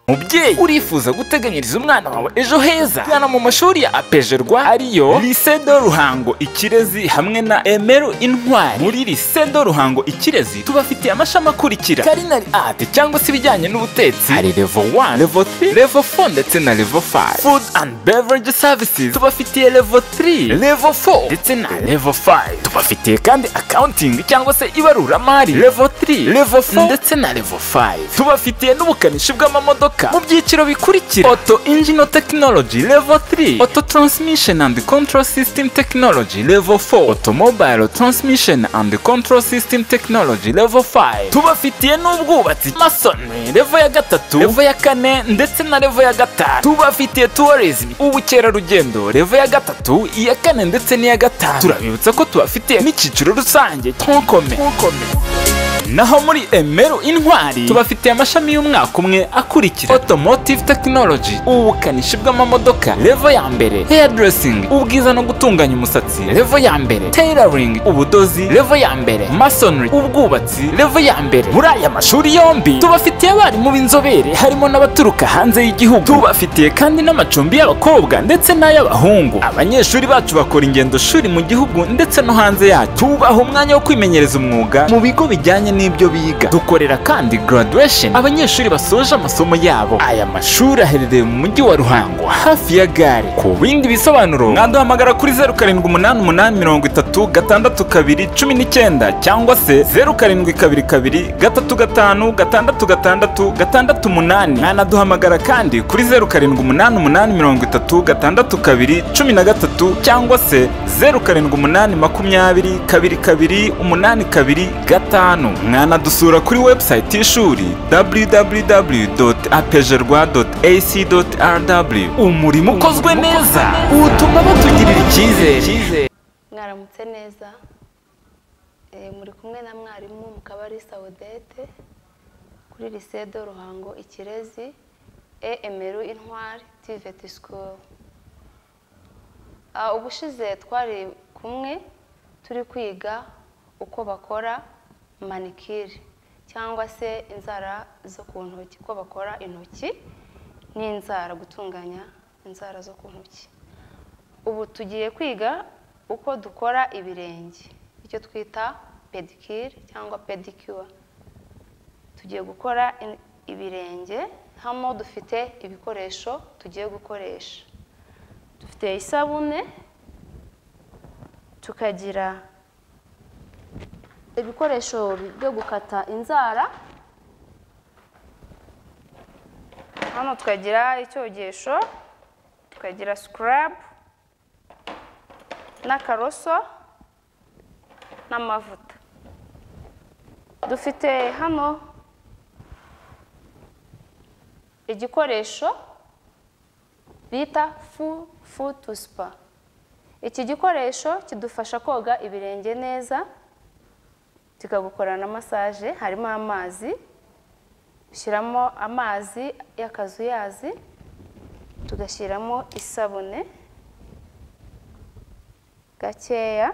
mubyeyi urifuza guteganyiriza umwana wawe ejo heza gana mu mashuri ya apejerwa ariyo Lycée de Ruhango Ikirezi hamwe na Emeru Intwari muri Lycée de Ruhango Ikirezi tubafitiye amashami akurikira Culinary Art cyangwa se ibijyanye n'ubutetsi hari level 1 level 3 level 4 ndetse na level 5 Food and Beverage Services tubafitiye level 3 level 4 ndetse na level 5 tubafitiye kandi accounting cyangwa se ibaruramari level 3 level 4 ndetse na level 5 tubafitiye n'ubukanishi bw'amamodoka mu byiciro bikurikira auto engine technology level 3 auto transmission and control system technology level 4 automobile transmission and control system technology level 5 tubafitiye n'ubwubatsi masonry level ya gatatu level ya kane ndetse na level ya gatanu tubafitiye tourism ubukerarugendo level ya gatatu iya kane ndetse n'iya gatanu turabibutsa ko tubafitiye n'icyiciro rusange tonkome naho muri emeru intwari tubafitiye amashami y'umwaka umwe akurikira automotive technology ubukanishi bw'amamodoka levo ya mbere hairdressing ubwiza no gutunganya umusatsi levo ya mbere tailoring ubudozi levo ya mbere masonry ubwubatsi levo ya mbere muri aya mashuri yombi tubafitiye abarimu b'inzobere harimo n'abaturuka hanze y'igihugu tubafitiye kandi n'amacumbi y'abakobwa ndetse n'ay'abahungu abanyeshuri bacu bakora ingendo shuri mu gihugu ndetse no hanze yacyo tubaha umwanya wo kwimenyereza umwuga mu bigo bijyanye n'ibyo biga dukorera kandi graduation abanyeshuri basoje amasomo yabo aya mashuri aherereye mu mujyi wa ruhango hafi ya gare ku bindi bisobanuro mwaduhamagara kuri zeru karindwi umunani umunani mirongo itatu gatandatu kabiri cumi n'icyenda cyangwa se zeru karindwi kabiri kabiri gatatu gatanu gatandatu gatandatu gatandatu umunani mwanaduhamagara kandi kuri zeru karindwi umunani umunani mirongo itatu gatandatu kabiri cumi na gatatu cyangwa se zeru karindwi umunani makumyabiri kabiri kabiri umunani kabiri gatanu mwanadusura kuri website y'ishuri www.apejerwa.ac.rw umurimo ukozwe neza ubutumwa batugirira icyizere mwaramutse neza Eh, muri kumwe na mwarimu mu kabari sawudete kuri lycée de ruhango ikirezi emeru intwari tivet school Ah, ubushize twari kumwe turi kwiga uko bakora manikiri cyangwa se inzara zo ku ntoki uko bakora intoki n'inzara gutunganya inzara zo ku ntoki ubu tugiye kwiga uko dukora ibirenge icyo twita pedikiri cyangwa pedicure tugiye gukora in- ibirenge hano dufite ibikoresho tugiye gukoresha dufite isabune tukagira ibikoresho byo gukata inzara hano tukagira icyogesho tukagira sikarabu n'akaroso n'amavuta dufite hano igikoresho bita fu fu tu sipa iki gikoresho kidufasha koga ibirenge neza kikagukora na masaje harimo amazi ushyiramo amazi y'akazuyazi tugashyiramo isabune gakeya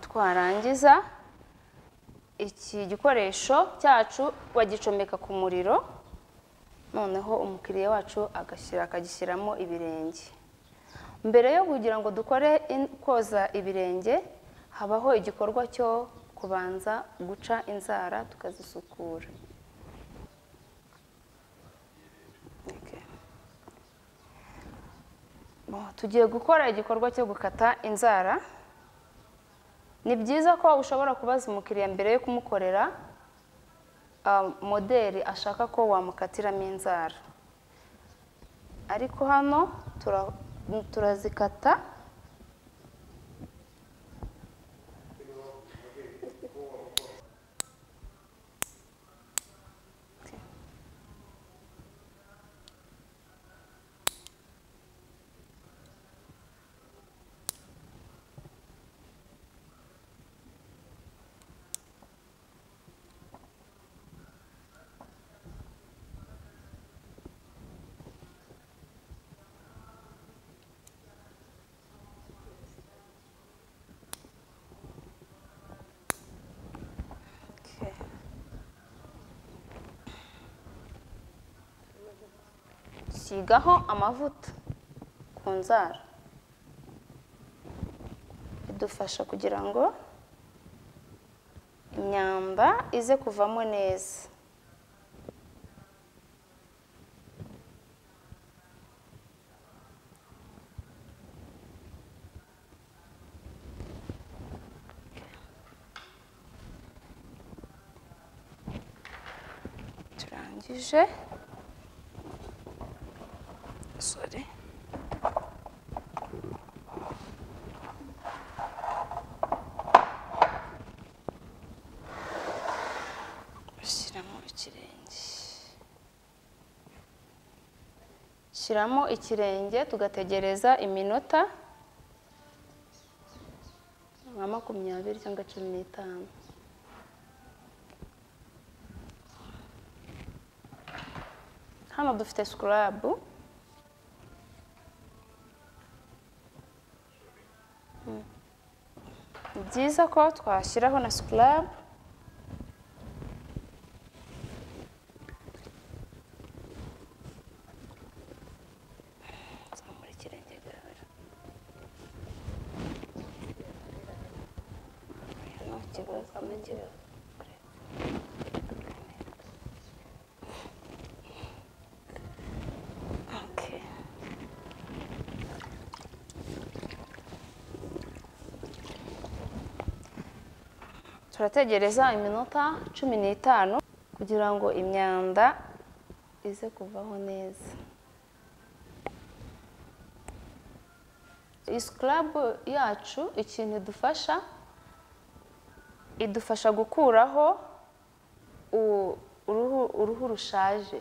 twarangiza iki gikoresho cyacu bagicomeka ku muriro noneho umukiriya wacu agashyira akagishyiramo ibirenge mbere yo kugira ngo dukore in- koza ibirenge habaho igikorwa cyo kubanza guca inzara tukazisukura Okay. Bo, tugiye gukora igikorwa cyo gukata inzara ni byiza ko ushobora kubaza umukiriya mbere yo kumukorera ah, moderi ashaka ko wamukatiramo inzara ariko hano tura- turazikata dusigaho amavuta ku nzara bidufasha kugira ngo imyamba ize kuvamo neza turangije sorry ushyiramo ikirenge shyiramo ikirenge tugategereza iminota nka makumyabiri cyangwa cumi n'itanu hano dufite sikarabu Mm. ni byiza ko twashyiraho na sikarabu Zamura ikirenge gahoro. Nta kibazo, nta kibazo. Okay. turategereza iminota cumi n'itanu kugira ngo imyanda ize kuvaho neza iyi sikarabu yacu ikintu idufasha idufasha gukuraho u- uruhu uruhu rushaje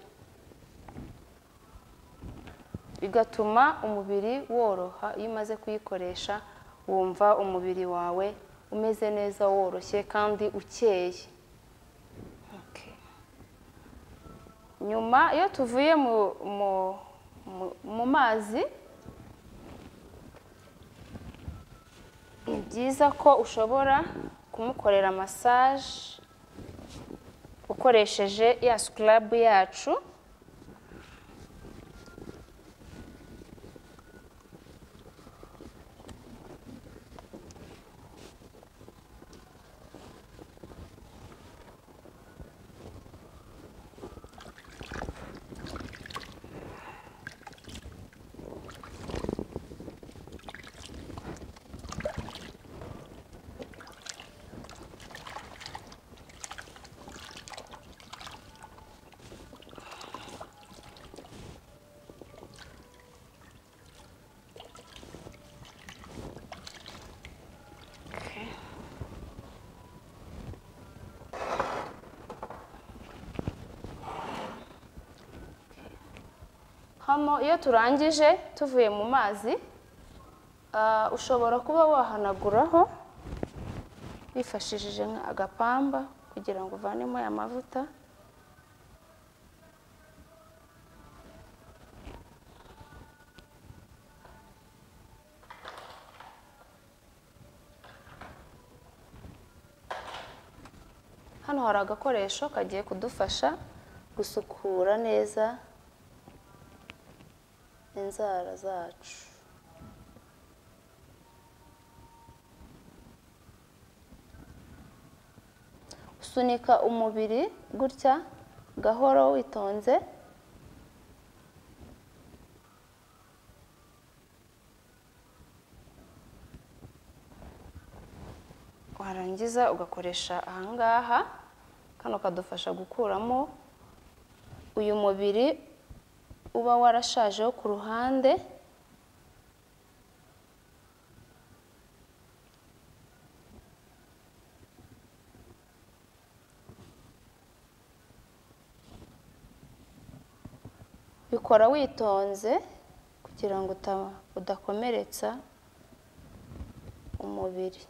bigatuma umubiri woroha iyo umaze kuyikoresha wumva umubiri wawe umeze neza woroshye kandi ukeye Okay. nyuma iyo tuvuye mu, mu, mu, mu mazi ni byiza ko ushobora kumukorera masaje ukoresheje ya sikarabu yacu hano iyo turangije tuvuye mu mazi ah, ushobora kuba wahanaguraho wifashishije nka agapamba kugira ngo uvanemo aya mavuta hano hari agakoresho kagiye kudufasha gusukura neza inzara zacu usunika umubiri gutya gahoro witonze warangiza ugakoresha ahangaha kano kadufasha gukuramo uyu mubiri uba warashajeho ku ruhande bikora witonze kugira ngo uta- udakomeretsa umubiri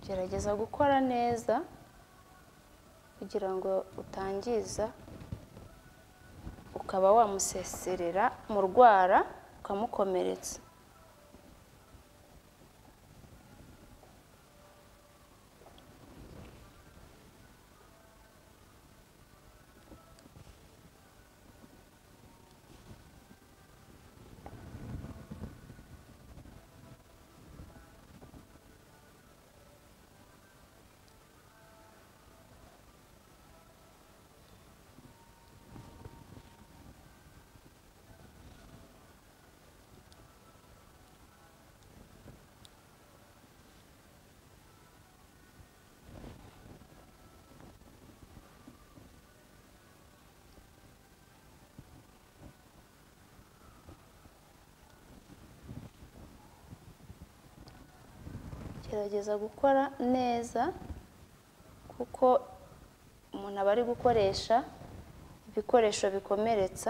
gerageza gukora neza kugira ngo utangiza ukaba wamuseserera mu rwara ukamukomeretsa gerageza gukora neza kuko umuntu aba ari gukoresha ibikoresho bikomeretsa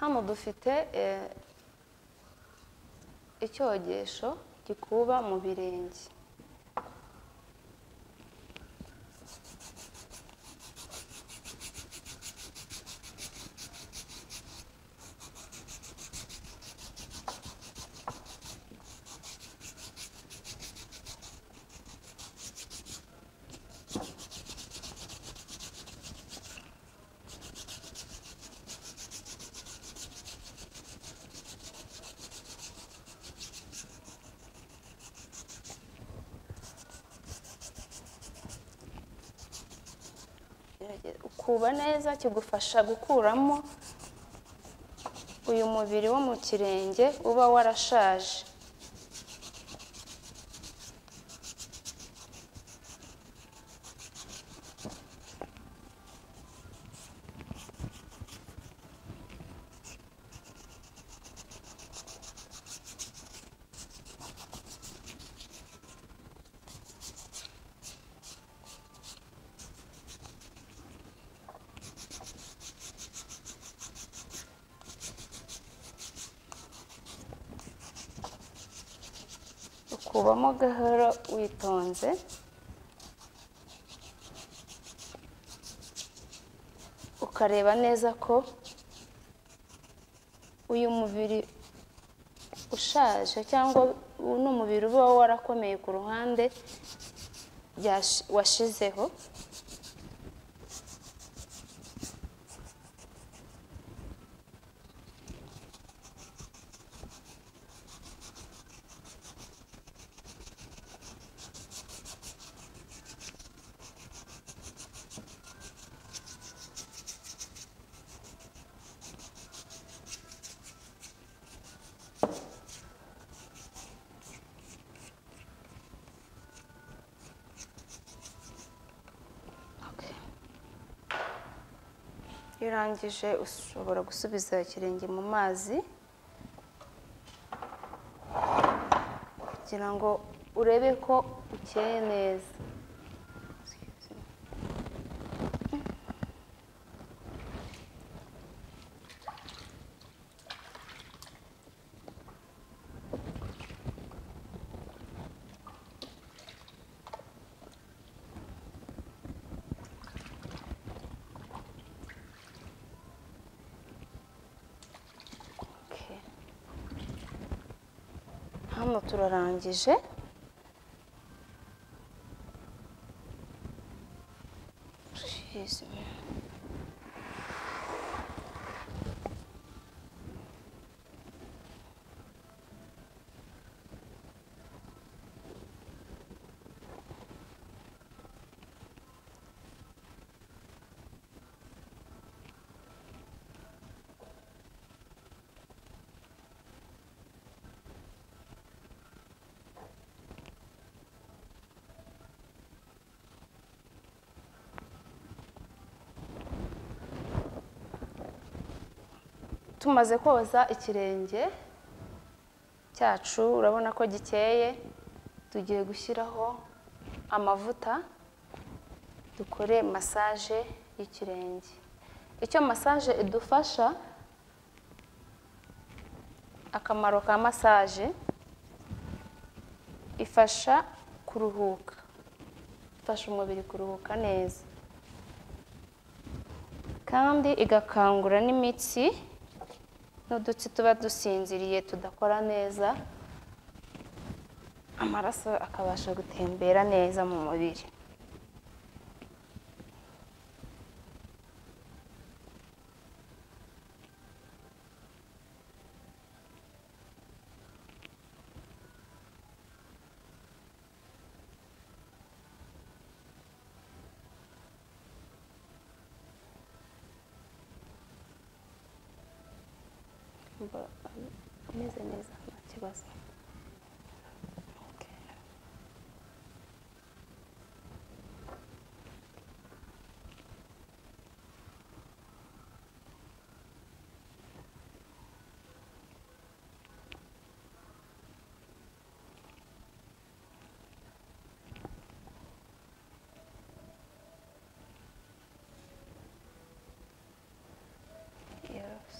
hano dufite eh, icyogesho gikuba mu birenge ukuba neza kigufasha gukuramo uyu mubiri wo mu kirenge uba warashaje ukubamo gahoro witonze ukareba neza ko uyu mubiri ushaje cyangwa uno mubiri uba warakomeye ku ruhande byashi- washizeho iyo urangije ushobora gusubiza ikirenge mu mazi kugira ngo urebe ko ukeye neza Okay. hano turarangije Jezu. tumaze koza ikirenge cyacu urabona ko gikeye tugiye gushyiraho amavuta dukore masaje y'ikirenge icyo masaje idufasha akamaro ka masaje ifasha kuruhuka ifasha umubiri kuruhuka neza kandi igakangura n'imitsi n'udutsi tuba dusinziriye tudakora neza amaraso akabasha gutembera neza mu mubiri mba ameze neza nta kibazo Okay. Yes.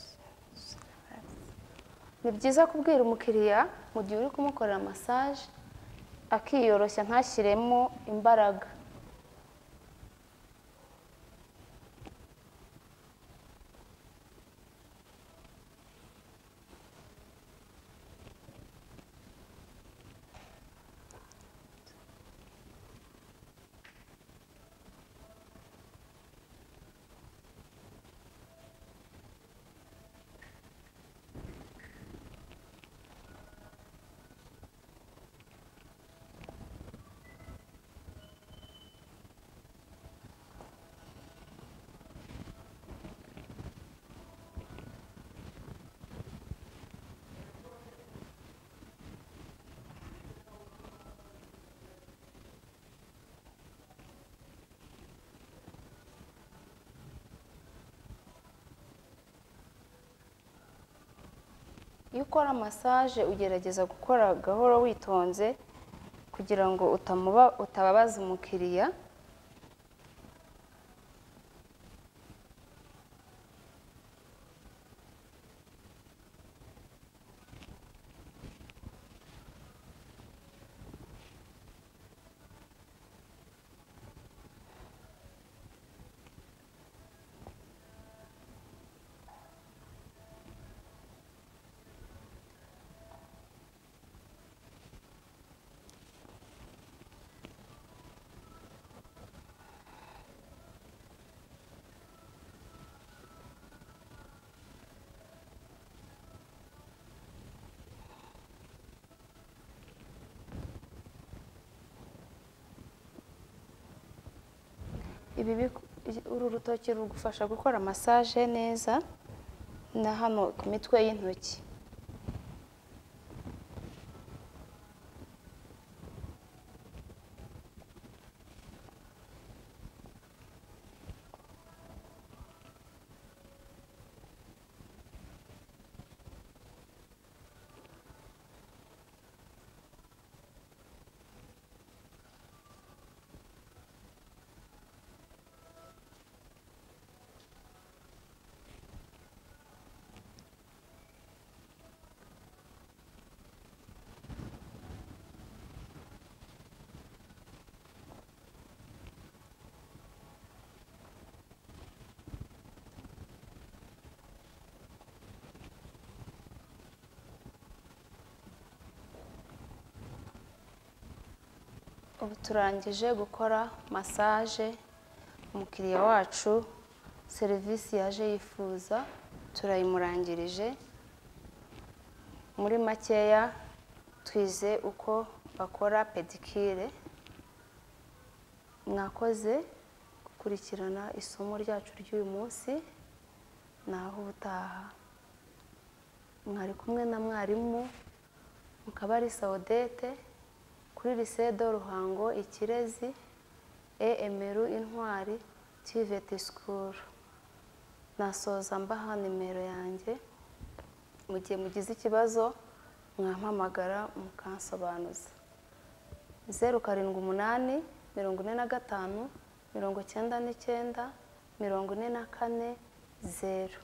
ni byiza kubwira umukiriya mu gihe uri kumukorera masaje akiyoroshya ntashyiremo imbaraga iyo ukora masaje ugerageza gukora gahoro witonze kugira ngo utamuba utababaza umukiriya ibi biku- uru rutoki rugufasha gukora masaje neza na hano ku mitwe y'intoki ubu turangije gukora masaje umukiriya wacu serivisi yaje yifuza turayimurangirije muri makeya twize uko bakora pedikire mwakoze gukurikirana isomo ryacu ry'uyu munsi naho ubutaha mwari kumwe na mwarimu mukabari sawudete kuri lisede ruhango ikirezi emeru intwari tiveti sikuru nasoza mbaha nimero yanjye mu gihe mugize ikibazo mwampamagara mukansobanuza zeru karindwi umunani mirongo ine na gatanu mirongo icyenda n'icyenda mirongo ine na kane zeru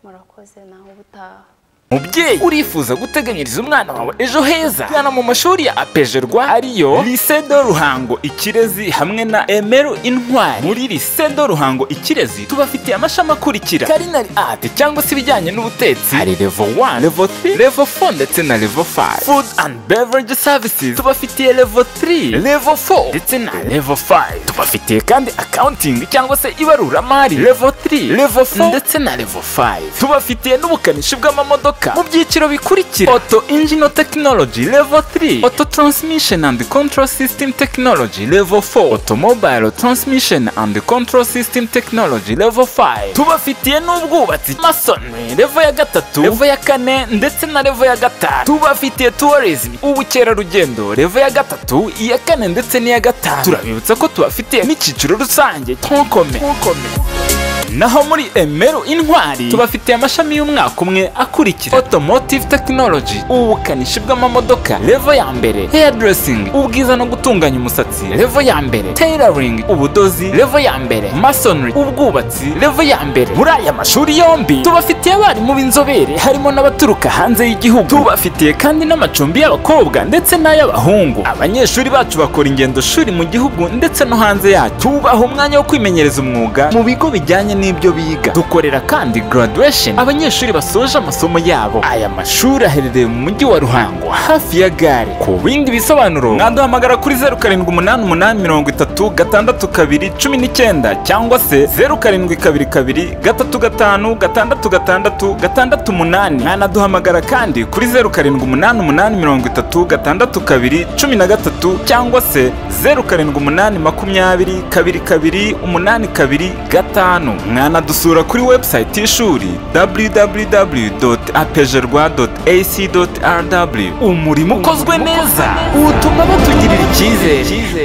murakoze nawe ubutaha mubyeyi urifuza guteganyiriza umwana wawe ejo heza gana mu mashuri ya apejerwa ariyo lycée de ruhango ikirezi hamwe na emeru intwari muri lycée de ruhango ikirezi tubafitiye amashami akurikira culinary art cyangwa se ibijyanye n'ubutetsi hari level 1 level 3 level 4 ndetse na level 5 food and beverage services tubafitiye level 3 level 4 ndetse na level 5 tubafitiye kandi accounting cyangwa se ibaruramari level 3 level 4 ndetse na level 5 tubafitiye n'ubukanishi bw'amamodoka imodoka mu byiciro bikurikira auto engine technology level 3 auto transmission and control system technology level 4 automobile transmission and control system technology level 5 tubafitiye n'ubwubatsi masonry level ya gatatu level ya kane ndetse na level ya gatanu tubafitiye tourism ubukerarugendo level ya gatatu iya kane ndetse n'iya gatanu turabibutsa ko tubafitiye n'icyiciro rusange tonkome naho muri emeru intwari tubafitiye amashami y'umwaka umwe akurikira automotive technology ubukanishi bw'amamodoka levo ya mbere hairdressing ubwiza no gutunganya umusatsi levo ya mbere tailoring ubudozi levo ya mbere masonry ubwubatsi levo ya mbere muri aya mashuri yombi tubafitiye abarimu b'inzobere harimo n'abaturuka hanze y'igihugu tubafitiye kandi n'amacumbi y'abakobwa ndetse n'ay'abahungu abanyeshuri bacu bakora ingendo shuri mu gihugu ndetse no hanze yacyo tubaha umwanya wo kwimenyereza umwuga mu bigo bijyanye n'ibyo biga dukorera kandi graduation abanyeshuri basoje amasomo yabo aya mashuri aherereye mu mujyi wa ruhango hafi ya gare ku bindi bisobanuro mwaduhamagara kuri zeru karindwi umunani umunani mirongo itatu gatandatu kabiri cumi n'icyenda cyangwa se zeru karindwi kabiri kabiri gatatu gatanu gatandatu gatandatu gatandatu umunani mwanaduhamagara kandi kuri zeru karindwi umunani umunani mirongo itatu gatandatu kabiri cumi na gatatu cyangwa se zeru karindwi umunani makumyabiri kabiri kabiri umunani kabiri gatanu mwanadusura kuri website y'ishuri www.apejerwa.ac.rw umurimo ukozwe neza utuma batugirira icyizere